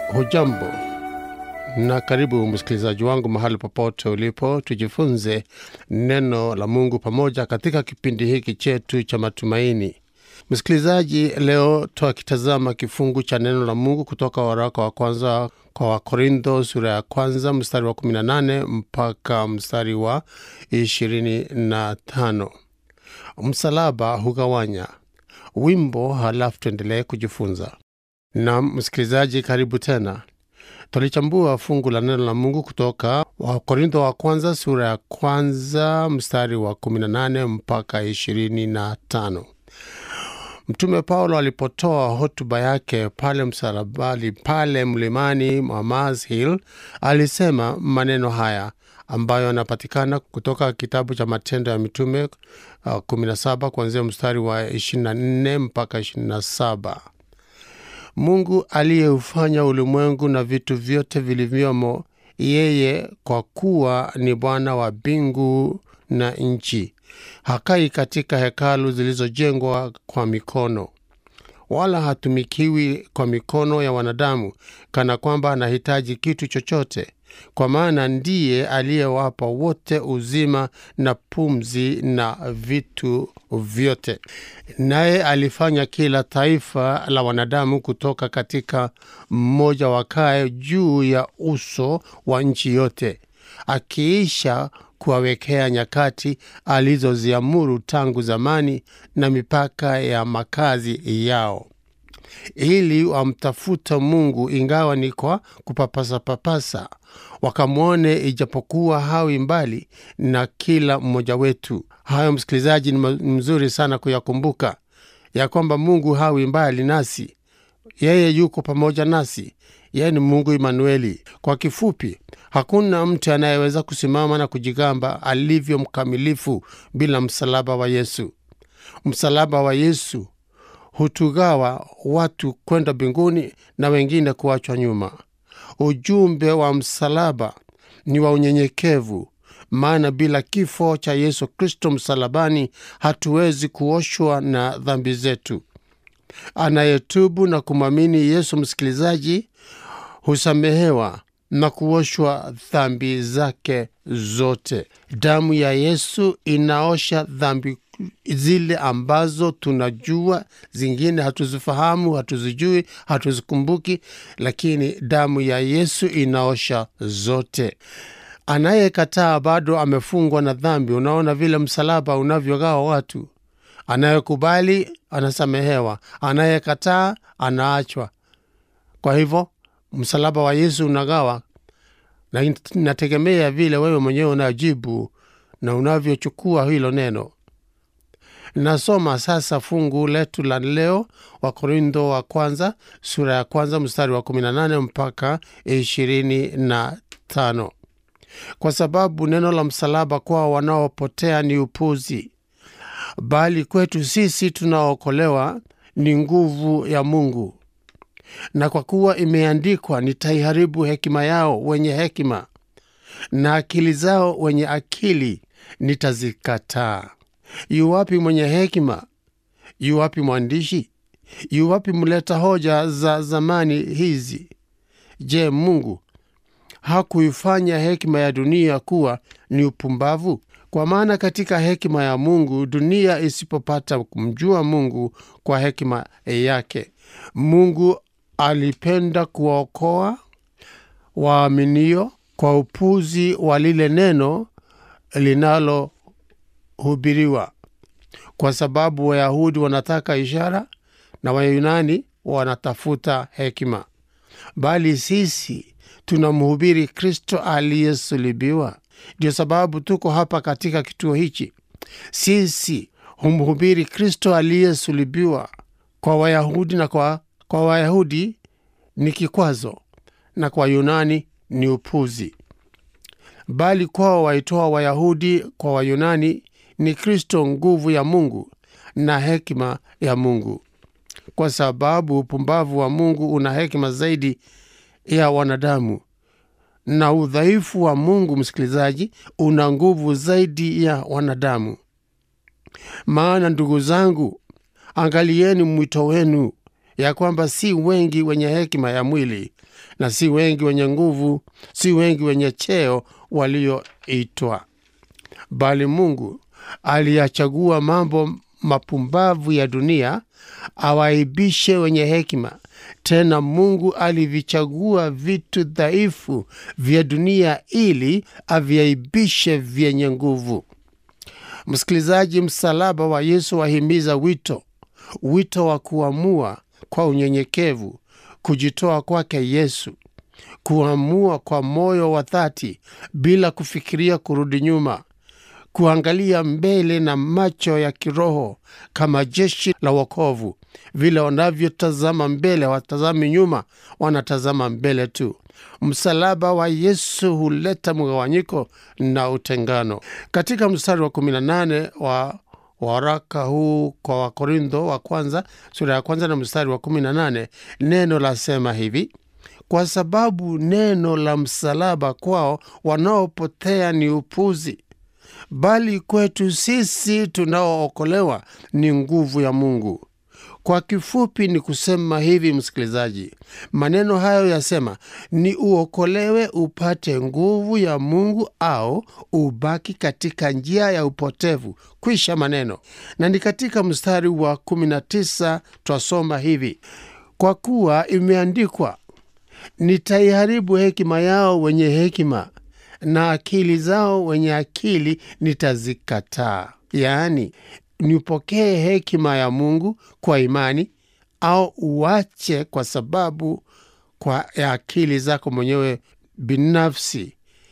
Hujambo na karibu msikilizaji wangu mahali popote ulipo, tujifunze neno la Mungu pamoja katika kipindi hiki chetu cha matumaini. Msikilizaji, leo twakitazama kifungu cha neno la Mungu kutoka waraka wa kwanza kwa Wakorintho sura ya kwanza mstari wa 18 mpaka mstari wa 25. Msalaba hugawanya. Wimbo, halafu tuendelee kujifunza. Na msikilizaji, karibu tena. Tulichambua fungu la neno la Mungu kutoka Wakorintho wa kwanza sura ya kwanza mstari wa 18 mpaka 25. Mtume Paulo alipotoa hotuba yake pale msalabani, pale mlimani mwa Mars Hill, alisema maneno haya ambayo yanapatikana kutoka kitabu cha Matendo ya Mitume uh, 17 kuanzia mstari wa 24 mpaka 27. Mungu aliyeufanya ulimwengu na vitu vyote vilivyomo, yeye kwa kuwa ni Bwana wa mbingu na nchi, hakai katika hekalu zilizojengwa kwa mikono, wala hatumikiwi kwa mikono ya wanadamu, kana kwamba anahitaji kitu chochote, kwa maana ndiye aliyewapa wote uzima na pumzi na vitu vyote. Naye alifanya kila taifa la wanadamu kutoka katika mmoja wakae juu ya uso wa nchi yote, akiisha kuwawekea nyakati alizoziamuru tangu zamani na mipaka ya makazi yao, ili wamtafuta Mungu ingawa ni kwa kupapasa-papasa, wakamwone ijapokuwa hawi mbali na kila mmoja wetu. Hayo msikilizaji, ni mzuri sana kuyakumbuka ya kwamba Mungu hawi mbali nasi, yeye yuko pamoja nasi. Yeye ni Mungu Imanueli. Kwa kifupi, hakuna mtu anayeweza kusimama na kujigamba alivyo mkamilifu bila msalaba wa Yesu. Msalaba wa Yesu hutugawa watu kwenda mbinguni na wengine kuachwa nyuma. Ujumbe wa msalaba ni wa unyenyekevu, maana bila kifo cha Yesu Kristo msalabani hatuwezi kuoshwa na dhambi zetu. Anayetubu na kumwamini Yesu, msikilizaji, husamehewa na kuoshwa dhambi zake zote. Damu ya Yesu inaosha dhambi zile ambazo tunajua, zingine hatuzifahamu, hatuzijui, hatuzikumbuki, lakini damu ya Yesu inaosha zote. Anayekataa bado amefungwa na dhambi. Unaona vile msalaba unavyogawa watu. Anayekubali anasamehewa, anayekataa anaachwa. Kwa hivyo msalaba wa Yesu unagawa, na inategemea vile wewe mwenyewe unajibu na unavyochukua hilo neno. Nasoma sasa fungu letu la leo, Wakorintho wa kwanza sura ya kwanza mstari wa 18 mpaka 25. Kwa sababu neno la msalaba kwao wanaopotea ni upuzi, bali kwetu sisi tunaookolewa ni nguvu ya Mungu. Na kwa kuwa imeandikwa, nitaiharibu hekima yao wenye hekima, na akili zao wenye akili nitazikataa. Yuwapi mwenye hekima? Yuwapi mwandishi? Yuwapi mleta hoja za zamani hizi? Je, Mungu hakuifanya hekima ya dunia kuwa ni upumbavu? Kwa maana katika hekima ya Mungu dunia isipopata kumjua Mungu kwa hekima yake, Mungu alipenda kuwaokoa waaminio kwa upuzi wa lile neno linalohubiriwa, kwa sababu Wayahudi wanataka ishara na Wayunani wanatafuta hekima, bali sisi tunamhubiri Kristo aliyesulubiwa. Ndio sababu tuko hapa katika kituo hichi. Sisi humhubiri Kristo aliyesulubiwa. Kwa Wayahudi na kwa, kwa Wayahudi ni kikwazo na kwa Yunani ni upuzi, bali kwao waitoa Wayahudi kwa Wayunani ni Kristo nguvu ya Mungu na hekima ya Mungu, kwa sababu upumbavu wa Mungu una hekima zaidi ya wanadamu na udhaifu wa Mungu, msikilizaji, una nguvu zaidi ya wanadamu. Maana ndugu zangu, angalieni mwito wenu ya kwamba si wengi wenye hekima ya mwili na si wengi wenye nguvu, si wengi wenye cheo walioitwa, bali Mungu aliyachagua mambo mapumbavu ya dunia awaibishe wenye hekima. Tena Mungu alivichagua vitu dhaifu vya dunia ili aviaibishe vyenye nguvu. Msikilizaji, msalaba wa Yesu wahimiza wito, wito wa kuamua kwa unyenyekevu, kujitoa kwake Yesu, kuamua kwa moyo wa dhati bila kufikiria kurudi nyuma, kuangalia mbele na macho ya kiroho kama jeshi la wokovu. Vile wanavyotazama mbele, watazami nyuma, wanatazama mbele tu. Msalaba wa Yesu huleta mgawanyiko na utengano. Katika mstari wa 18 wa waraka huu kwa Wakorintho wa kwanza sura ya kwanza na mstari wa 18 neno lasema hivi: kwa sababu neno la msalaba kwao wanaopotea ni upuzi, bali kwetu sisi tunaookolewa ni nguvu ya Mungu. Kwa kifupi ni kusema hivi, msikilizaji, maneno hayo yasema ni uokolewe upate nguvu ya Mungu au ubaki katika njia ya upotevu. Kwisha maneno. Na ni katika mstari wa 19 twasoma hivi, kwa kuwa imeandikwa, nitaiharibu hekima yao wenye hekima na akili zao wenye akili nitazikataa. Yaani, nipokee hekima ya Mungu kwa imani au uache kwa sababu kwa ya akili zako mwenyewe binafsi,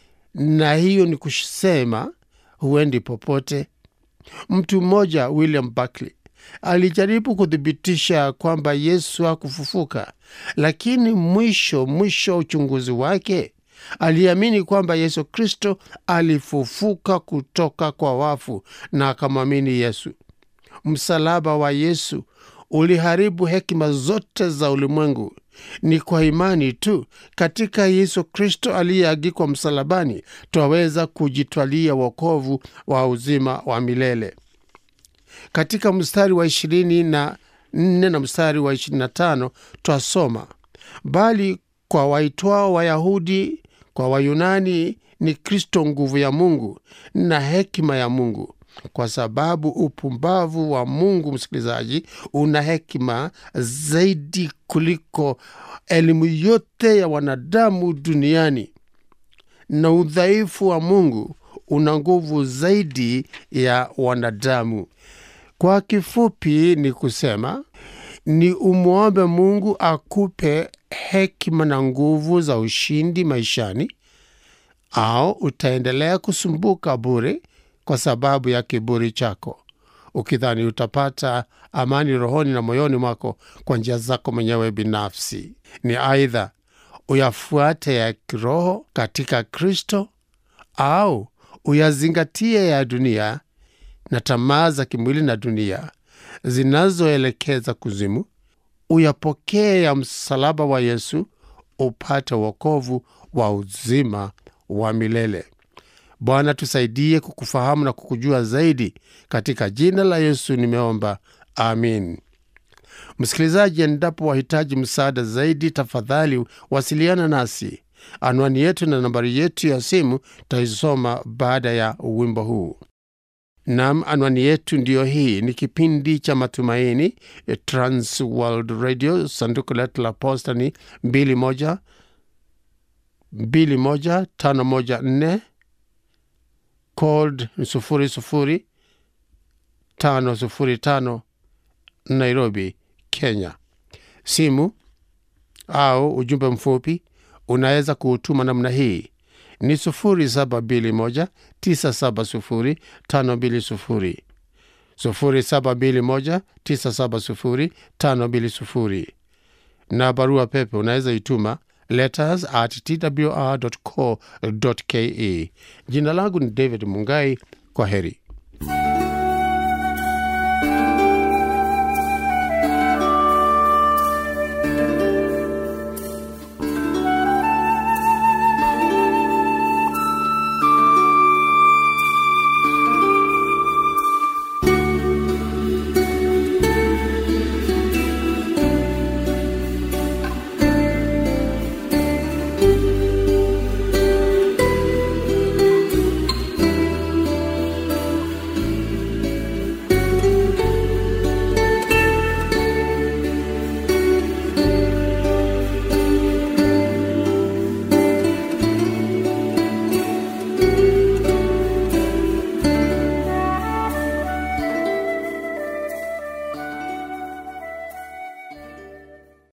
na hiyo ni kusema huendi popote. Mtu mmoja William Buckley alijaribu kuthibitisha kwamba Yesu hakufufuka, lakini mwisho mwisho wa uchunguzi wake aliamini kwamba Yesu Kristo alifufuka kutoka kwa wafu na akamwamini Yesu. Msalaba wa Yesu uliharibu hekima zote za ulimwengu. Ni kwa imani tu katika Yesu Kristo aliyeagikwa msalabani twaweza kujitwalia wokovu wa uzima wa milele. Katika mstari wa ishirini na nne na mstari wa ishirini na tano twasoma, bali kwa waitwao Wayahudi kwa Wayunani ni Kristo nguvu ya Mungu na hekima ya Mungu, kwa sababu upumbavu wa Mungu, msikilizaji, una hekima zaidi kuliko elimu yote ya wanadamu duniani, na udhaifu wa Mungu una nguvu zaidi ya wanadamu. Kwa kifupi ni kusema ni umwombe Mungu akupe hekima na nguvu za ushindi maishani, au utaendelea kusumbuka bure kwa sababu ya kiburi chako, ukidhani utapata amani rohoni na moyoni mwako kwa njia zako mwenyewe binafsi. Ni aidha uyafuate ya kiroho katika Kristo au uyazingatie ya dunia na tamaa za kimwili na dunia zinazoelekeza kuzimu. Uyapokee ya msalaba wa Yesu upate wokovu wa uzima wa milele. Bwana, tusaidie kukufahamu na kukujua zaidi. Katika jina la Yesu nimeomba, amin. Msikilizaji, endapo wahitaji msaada zaidi, tafadhali wasiliana nasi. Anwani yetu na nambari yetu ya simu taisoma baada ya wimbo huu. Nam, anwani yetu ndiyo hii. Ni kipindi cha Matumaini, Trans World Radio, sanduku letu la posta ni 21 21514 code 00505 Nairobi, Kenya. Simu au ujumbe mfupi unaweza kuutuma namna hii ni 0721970520 0721970520 na barua pepe unaweza ituma letters at twr.co.ke. Jina langu ni David Mungai. Kwa heri.